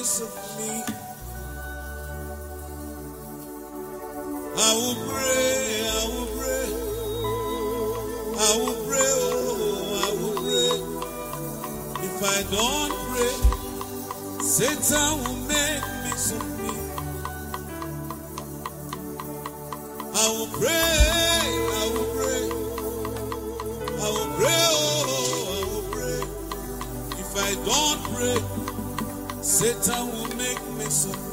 mess of me. I will pray, I will pray, I will pray, oh, I will pray. If I don't pray, Satan will make me so me. I will pray, I will pray, I will pray, oh, I will pray. If I don't pray, Satan will make me so me.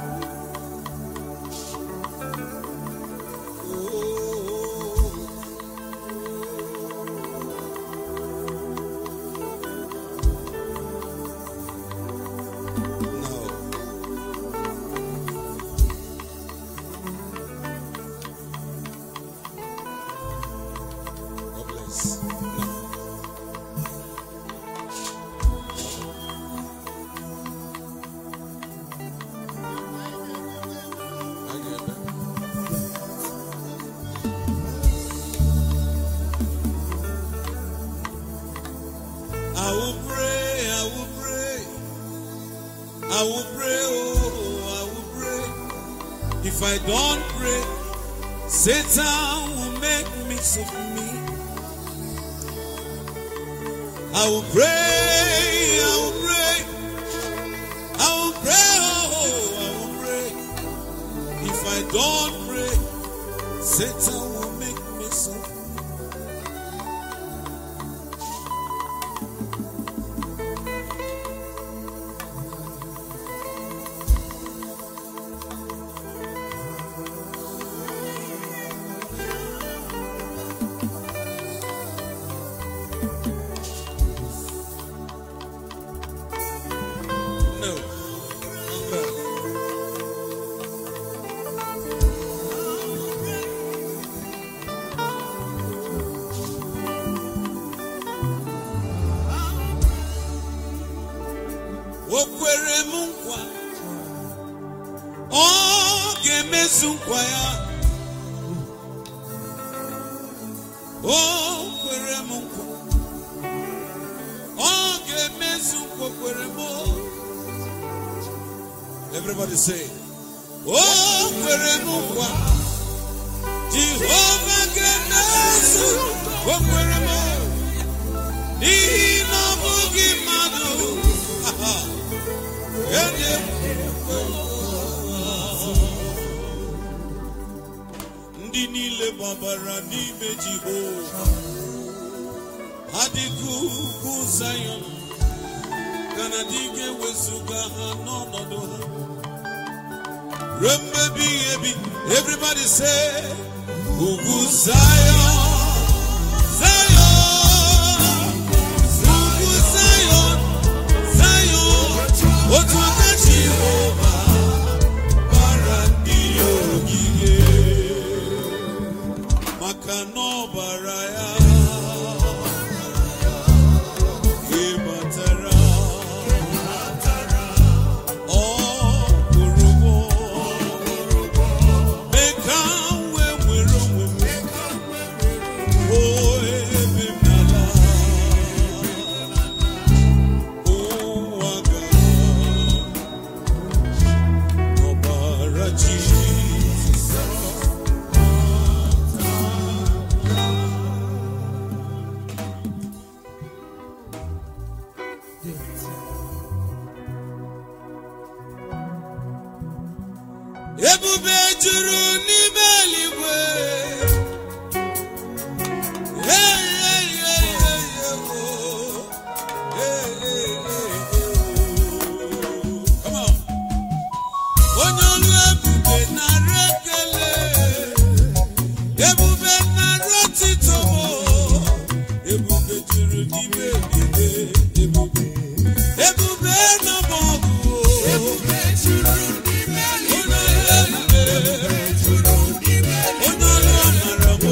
Oh. No. God bless. No. I get that. I will pray, I will pray, I will pray, oh, I will pray. If I don't pray, Satan will make me so me. I will pray, I will pray, I will pray, oh, I will pray. If I don't pray, Satan will make me so No. No. O kwere m nkwa ọ ga-emezu nkwa ya o kwere m nkwa ọ ga-emezu nkwa o kwere m o. Everybody say, Oh, kwere m nkwa Jehova ga-emezu o kwere m n'ihi na ọ bụghị mmadụ enye ndị niile gbabara n'ime Jehova ha dịka ugwu Zayọn ka na dị ga-ewezuga ha n'ọnọdụ ha ruo mmebi ihe ebi everybody say ugwu Zayọn Zayọn ugwu Zayọn Zayọn otu aka Jehova bara ndị ya ogige maka na ọbara ya ịbatara ọ kwụrụ ụgwọ mee ka m wee nwere onwe m o ebe m n'ala ụwa ga ọbara Jizọs ebube juru n'ime eluigwe Hey, hey, hey, hey, hey, oh. Hey, hey, hey, hey, oh. Come on. onye ọrụ ebube nara ekele ebube nara otito ebube juru n'ime eluigwe ebube ebube nọ n'ọgụ ebube juru n'ime eluigwe onye ọrụ amara bụ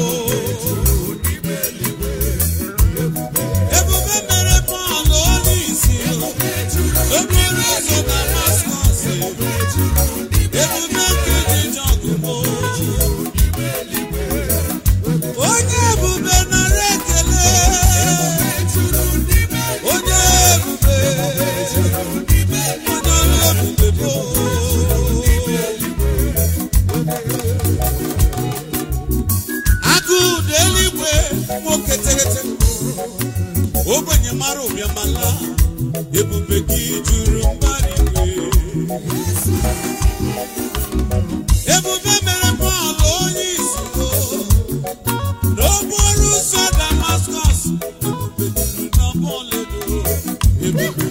ebube mere Pọl onye isi okporo ụzọ Damaskọs ebube nke dị n'ọgụgụ onye ebube nara ekele onye ebube onye ọrụ ebube go. Agụ dị eluigwe nwoke tegete ogbenye mara ụbịamala ebube gị juru mbara igwe ebube mere Pọl onye isi o n'okporo ụzọ Damaskọs ebube juru n'ọgbọ ọlaedo ebube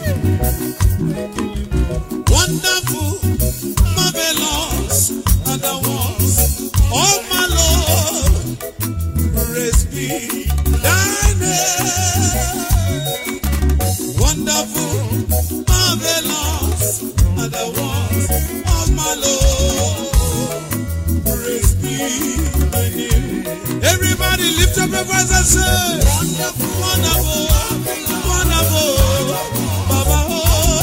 wonderful marvelous are the ones oh my Lord praise be thy name wonderful marvelous are the ones of my Lord praise be thy name everybody lift up your voice and say wonderful wonderful wonderful Baba oh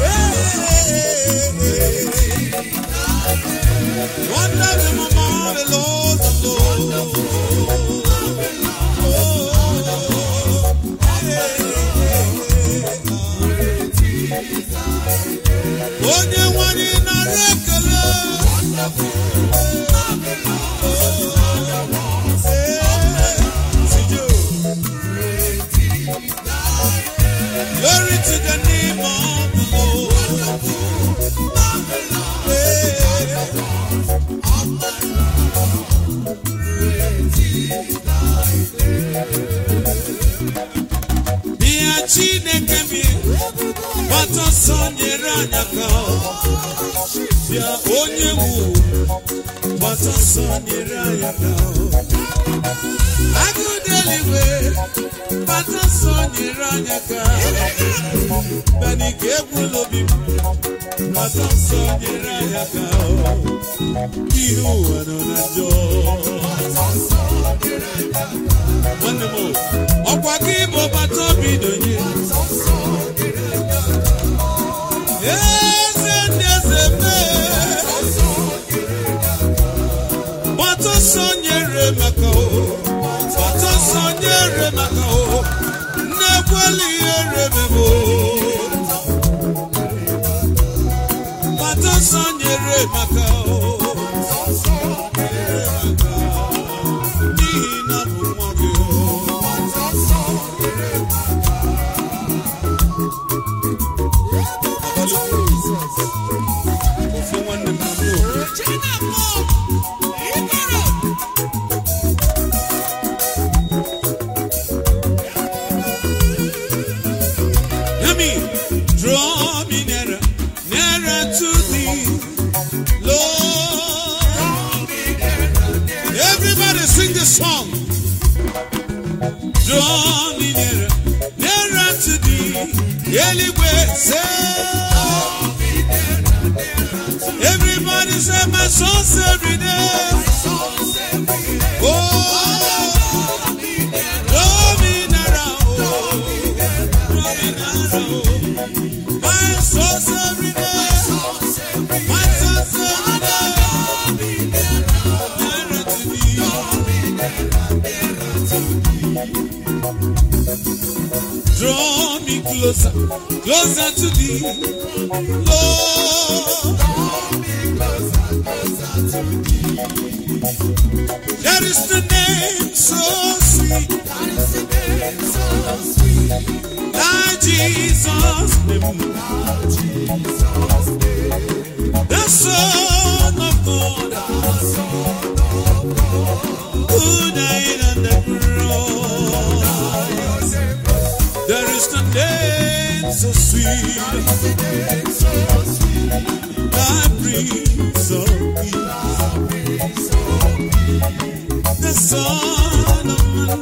hey. Wonderful marvelous the Lord onye nwanyị nara ekele Glory to the name of the Lord. Bịa Chineke bi gbata ọsọ nyere anyị aka bịa onye wu gbata ọsọ nyere anyị aka agụụ dị eluigwe gbata ọsọ nyere anyị aka bịa ka egwula obi m gbata ọsọ nyere anyị aka ihe ụwa nọ na njọ nwanne m ọkwa gị bụ bata obi donye eze ndị eze mee gbata ọsọ nyere maka o gbata ọsọ nyere maka o nnekweli ihe remebo gbata ọsọ nyere maka o n'ihi na bụ nwa gị o ofe nwanne m na ndị Yummy, draw me nearer, nearer to thee, Lord. Everybody sing this song. Draw me nearer, nearer to thee, Eligwe say. Everybody say my soul's every day. Oh, draw me nearer, oh, draw me nearer, oh. My soul's every day. My soul's every day. Nearer to thee. Draw me closer, closer to thee, Lord. There is the name so sweet, thy Jesus name, the Son of God, who died on the cross. There is the name so sweet, thy Prince of Peace, the Son of Man,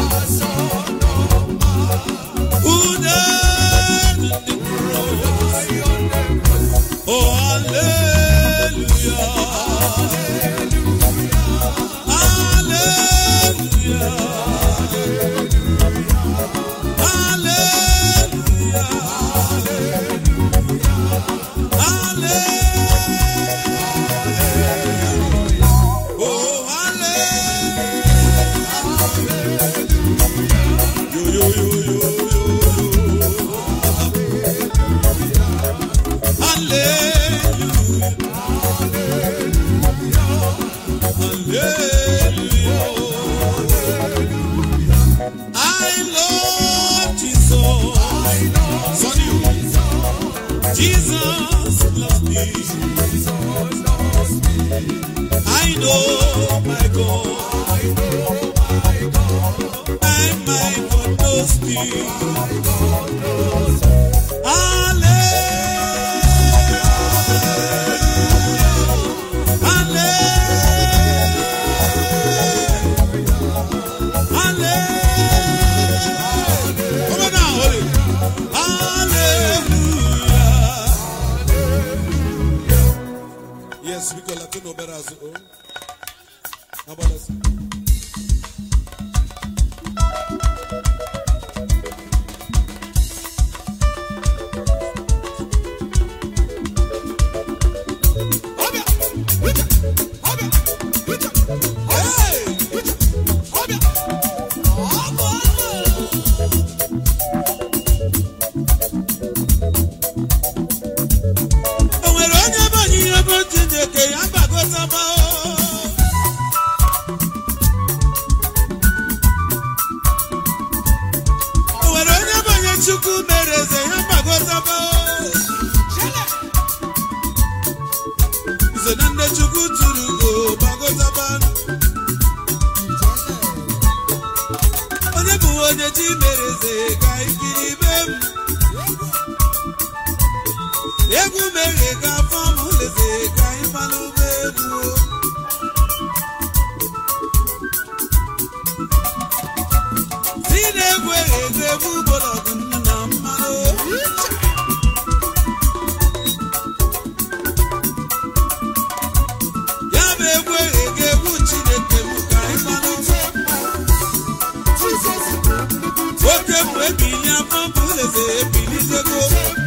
who died on the cross. Oh, hallelujah. Hallelujah. Hallelujah. Hallelujah. Oh, hallelujah. Yo, yo, yo, yo, yo, yo. Hallelujah. Jesus loves me. I know my God. And my God knows me. Hallelujah. Hallelujah. Hallelujah. Come on now, hold it. Hallelujah. Yes, we call Latino better as oh. How about us? Hey! O nwere onye bụ onye ihe bụ Chineke ya gbagozaba o nwere onye bụ onye Chukwu mere eze ya gbagozaba iso na ndị Chukwu tụrụ ugo gbagozaba onye bụ onye chi mere eze ka ikiri be m egwu mere ka afọ m leze ka anyị malụ ụgbọ egwu si na-egwu egwu egwu gbọdọgụ nnu na mmanụ ya bụ egwu egwu egwu chineke m ka anyị malụ oke mgbe ebili afọ m leze ebilitego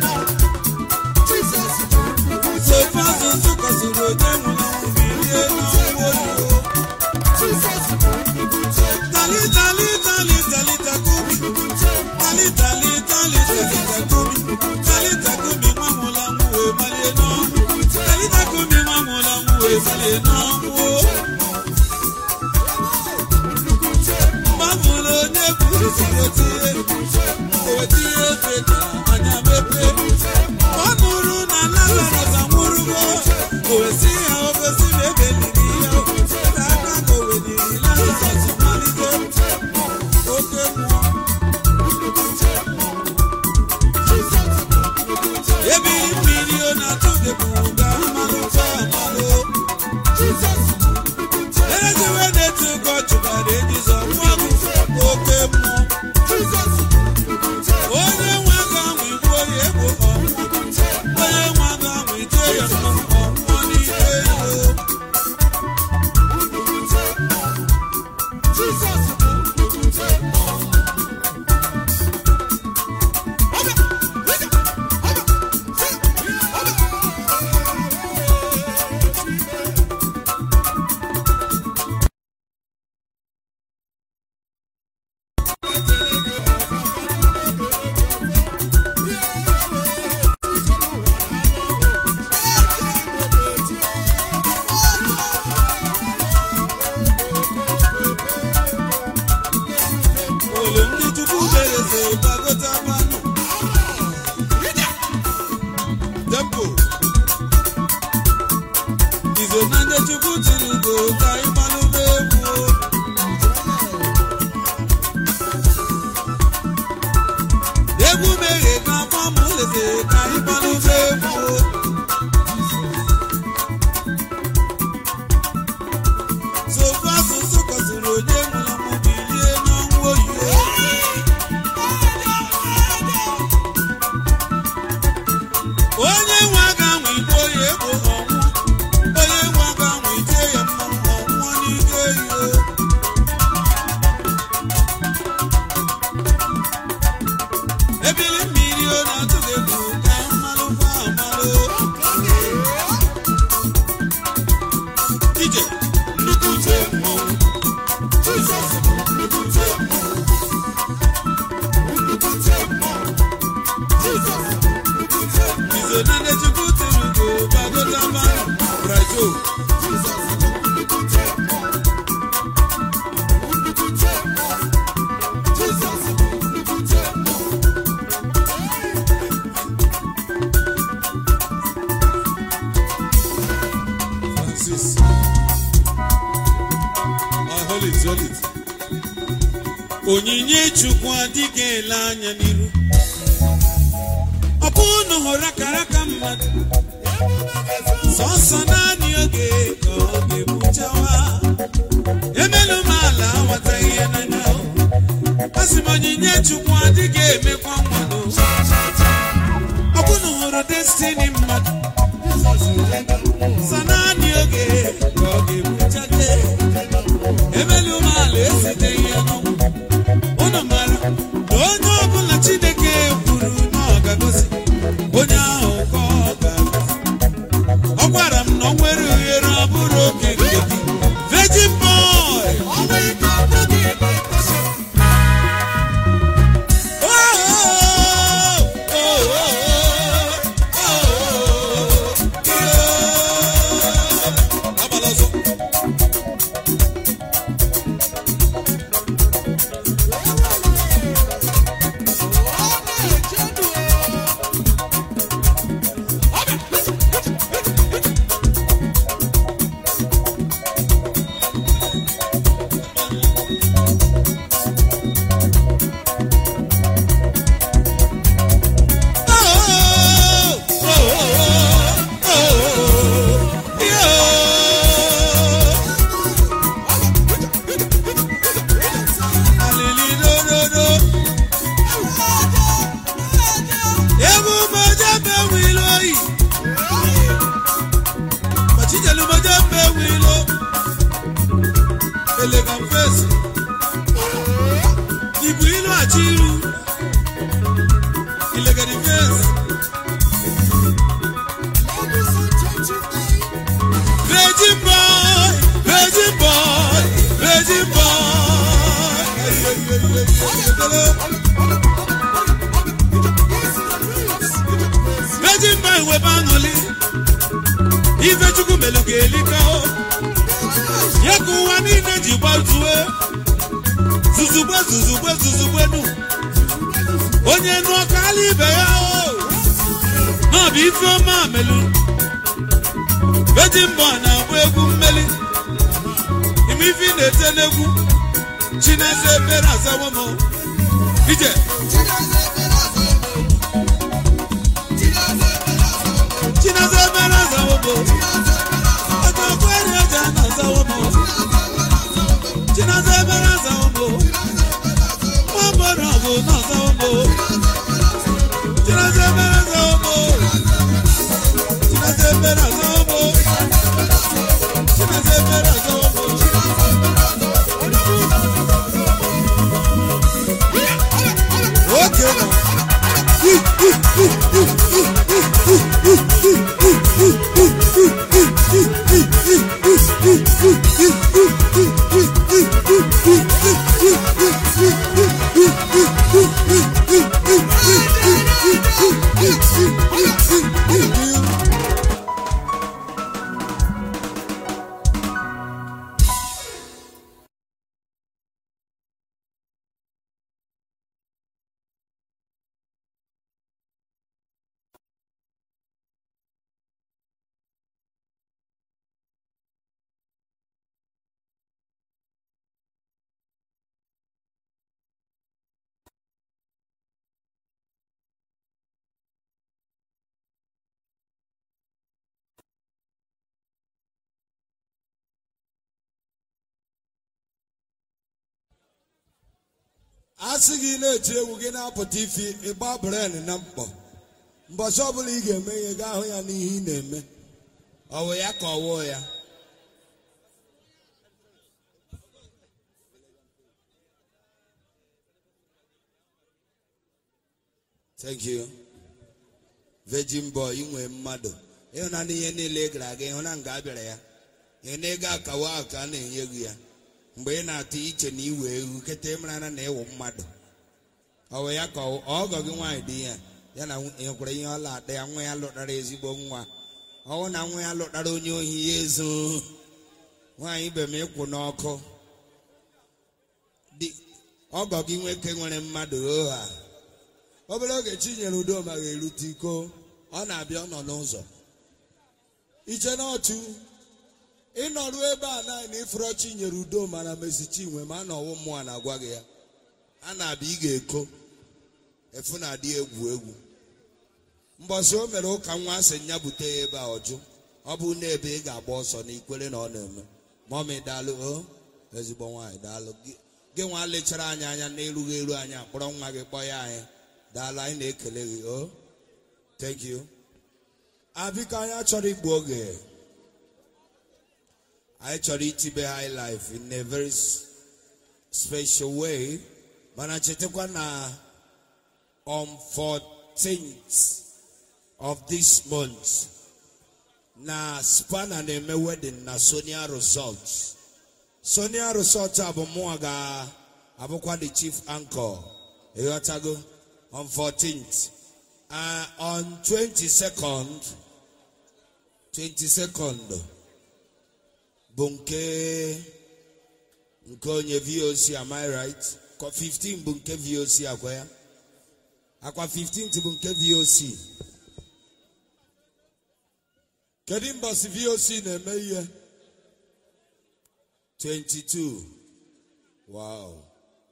sofa asụsụ kọsịrị onye nwụrụ anwụ bilie n'ọnwụ oyibo tali tali tali tali takumi tali tali tali tali takumi tali takumi nwa nwụrụ anwụ wee malie n'ọnwụ tali takumi nwa nwụrụ anwụ wee malie n'ọnwụ mgbamụrụ onye kwuru siri otie otie ofe na anya mepee ọ nụrụ na lazarus anwụrụgo o wesi ya ogosi na ebeliri ya na aka ka o weliri lazarus malite oke mmụọ ebili mmiri ọ na-atụ gị bụ ga mmanụ fa amalụ ereziwe na-etu ụgọ chụbara ejizo mmụọ gị oke mmụọ onye nwe aka ahụ igbu oyi egbo ọnwụọ onye nwe aka ahụ ite ya ọnwụọ n'ike ego olu ndị chukwu mereze gbagota mmanụ tempo izo na ndị chukwu tiri ugo ka ịmalụ n'egwu egwu meghe ka afọ m leze ka ịmalụ n'egwu sofu asụsụ kọsịrị onye nwụrụ anwụ bilie n'ọnwụ oyibo onye nwe aga anwụ igbo ya egbo ọnwụ onye nwe aga anwụ ite ya mmanwụ ọnwụọ n'ike iyo ebili mmiri ọ na-atụ gị egwu ka mmalụ kwa amalụ ije nnukwute mmọnwụ izo na ndị chukwu tiri ugo gbagota mmanụ brajo onyinye chukwu adịghị ele anya n'iru ọ bụ unu hụrụ akara aka mmadụ sọsọ naanị oge ka ọ ga-ebuchawa emelu m ala aghọta ihe n'anya asị m onyinye chukwu adịghị emekwa mmadụ ọ bụ unu hụrụ destini mmadụ sọ naanị oge ka ọ ga-ebuchate emelu m ala esite ihe n'ọnwụ unu mara na onye ọbụla chineke kwuru na ọ ga-agọzi onye ahụ ka ọ ga-agọzi ọ gwara m na ọ nwere ohere ọ bụrụ oke nke gị virgin boy Oh, oh, oh, oh, oh, yeah. Agbala ọzọ. Oh, oh, oh, oh, oh, yeah. Alilidododo. Ebumọjẹ bẹ wilo yìí. Màchíjẹlumọjẹ bẹ wilo. Elegant face. Ibu ilu àti ilu. Ilegani face. Virgin boy, virgin boy, virgin boy. Virgin boy wee banụli. Ife Chukwu melu ga-elika o. Ya ka ụwa niile ji gbazue. Zuzugbe zuzugbe zuzugbe nu. Onye nụọ kala ibe ya o. Na ọ bụ ife ọma melu. Virgin boy na-agba egwu mmeli. Ime ife ị na-ete n'egwu. Chineze ebere azawo m. Ije. Chineze ebere azawo m. Ọtọ kwere ọja na azawo m. Chineze ebere azawo m. Nwa mbọrọ ọgụ na azawo m. Chineze ebere azawo m. Chineze ebere azawo m. Chineze ebere azawo m. Okay now. a sị gị na-eti egwu gị na-apụta ifi ịgba bren na mkpọ mbọchị ọbụla ị ga-eme ihe gaa hụ ya n'ihe ị na-eme ọ wụ ya ka ọ wụọ ya thank you virgin boy inwe mmadụ ịhụna n'ihe niile ị gara aga ịhụna nga a bịara ya ihe na ego akawa ahụ ka a na-enye gị ya mgbe ị na-atụ iche na iwe ewu kịta ịmara na ịwụ mmadụ ọ wụ ya ka ọ- ọgọ gị nwaanyị dị ya ya na nwekwara ihe ọla ada ya nwa ya lụtara ezigbo nwa ọwụ na nwa ya lụtara onye ohi ya ezo nwaanyị be m ịkwụ n'ọkụ Di- ọgọ gị nwoke nwere mmadụ oha obere oge chinyere udoma ga-erute iko ọ na-abịa ọ nọ n'ụzọ iche n'ọchụ ịnọrụ ebe a naanị ifuro chinyere udo mana mesi chinwe ma na ọwụ mmụọ na-agwa gị ya a na-abịa ị ga-eko efu na-adị egwu egwu mbọsị o mere ụka nwa asị ya bute ya ebe a ọjụ ọ bụ na ebe ị ga-agba ọsọ na ikwere na ọ na-eme mọmị daalụ o ezigbo nwaanyị daalụ gị gị nwa lechara anyị anya n'erughị eru anyị akpọrọ nwa gị kpọ ya anyị daalụ anyị na-ekele gị o thank you abiko anyị achọrọ igbu oge anyị chọrọ itibe high life in a very s- special way mana chetakwa na on 14th of this month na spana na-eme wedding na sonia resort sonia resort a bụ mụnwa ga-abụkwa the chief anchor ịghọtago on 14th uh, on 22nd 22nd bụ nke nke onye voc am I right Ka 15 bụ nke voc akwa ya akwa 15th bụ nke voc kedu mbọsị voc na-eme ihe 22 wow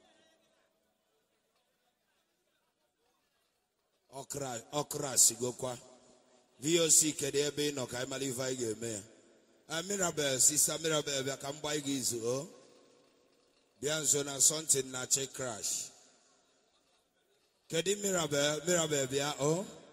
ọkra ọkra sigokwa voc kedu ebe ị nọ ka anyị mara ife anyị ga-eme ya Ah, mirabel sista mirabel bịa ka m gbaa gị izu o bịa nso na sọntin na che crash kedu mirabel mirabel bịa o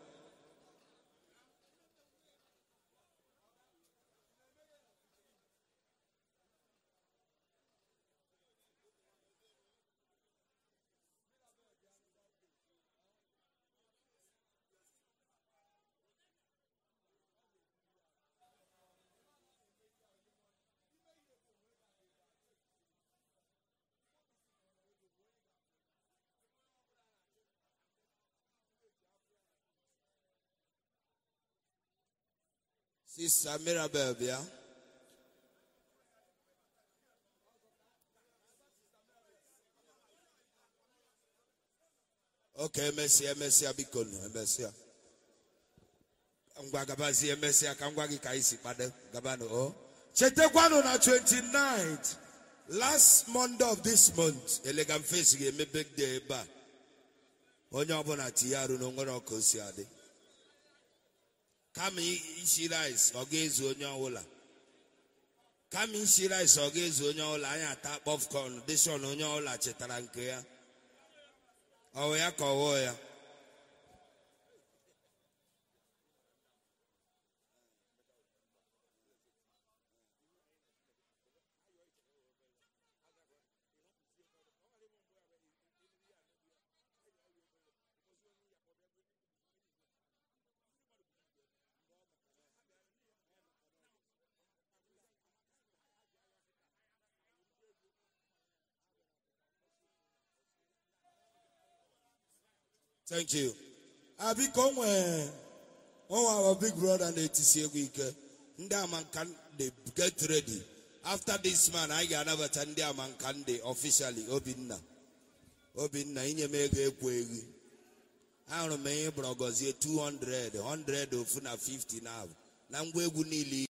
sista mirabel bịa oke emesịa emesịa biko nụ emesịa ngwa gabazie emesịa ka ngwa gị ka anyị si kpado gabanụ o chetakwanụ na 29th last monday of this month elegam face ga-eme birthday ebe a onye ọbụla tinye arụ na onwere ọka o si adị kama isi rice ọ ga-ezu onye ọbụla kama isi rice ọ ga-ezu onye ọbụla anyị ata popcorn dishon onye ọbụla chetara nke ya ọwụ ya ka ọwụ ya thank you abiko nwee onwe our big brother na-etisi egwu ike ndị amanka dị get ready after this man anyị ga-anabata ndị amanka ndị officially obinna obinna inye m ego ekwu egwu ahụrụ m ihe bụrụ gọzie 200 100 ofu na 50 na abụ na ngwa egwu niile